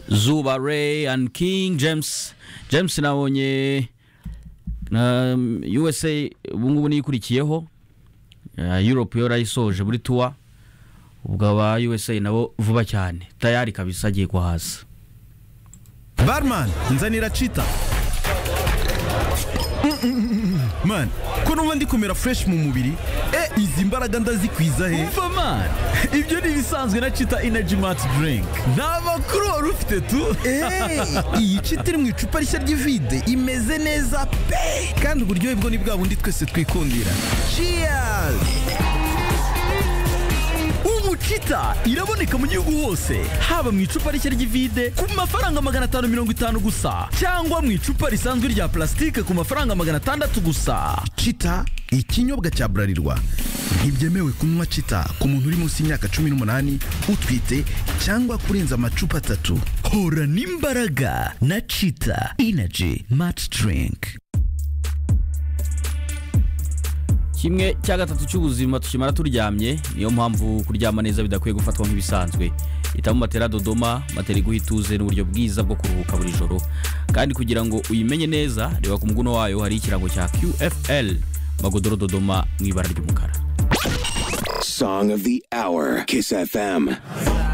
zuba ray and king james james nabonye na usa ubu ngubu niyo ikurikiyeho Eh, europe yo yayisoje muri tuwa ubwo aba usa nabo vuba cyane tayari kabisa agiye guhaza barman nzanira cita mani ko numva ndi kumera fureshi mu mubiri e izi mbaraga ndazikwiza he umva mani ibyo ni ibisanzwe na cita inaji mati dirinki nta makuru wari ufite tu Hey, iyi cita iri mu icupa rishya ry'ivide imeze neza pe kandi uburyohe bwo ni bwa bundi twese twikundira cheers ubu cita iraboneka mu gihugu hose haba mu icupa rishya ry'ivide ku mafaranga magana atanu mirongo itanu gusa cyangwa mu icupa risanzwe rya plasitike ku mafaranga magana atandatu gusa cita ikinyobwa cya burarirwa ntibyemewe kunywa cita ku muntu uri munsi y'imyaka cumi n'umunani utwite cyangwa kurenza amacupa atatu horana imbaraga na cita inaji mati dirinki kimwe cya gatatu cy'ubuzima tukimara turyamye niyo mpamvu kuryama neza bidakwiye gufatwa nk'ibisanzwe hitamo matera dodoma matera iguha ituze n'uburyo bwiza bwo kuruhuka buri joro kandi kugira ngo uyimenye neza reba ku muguno wayo hari ikirango cya qfl magodoro dodoma mu ibara ry'umukara Song of the Hour, Kiss FM.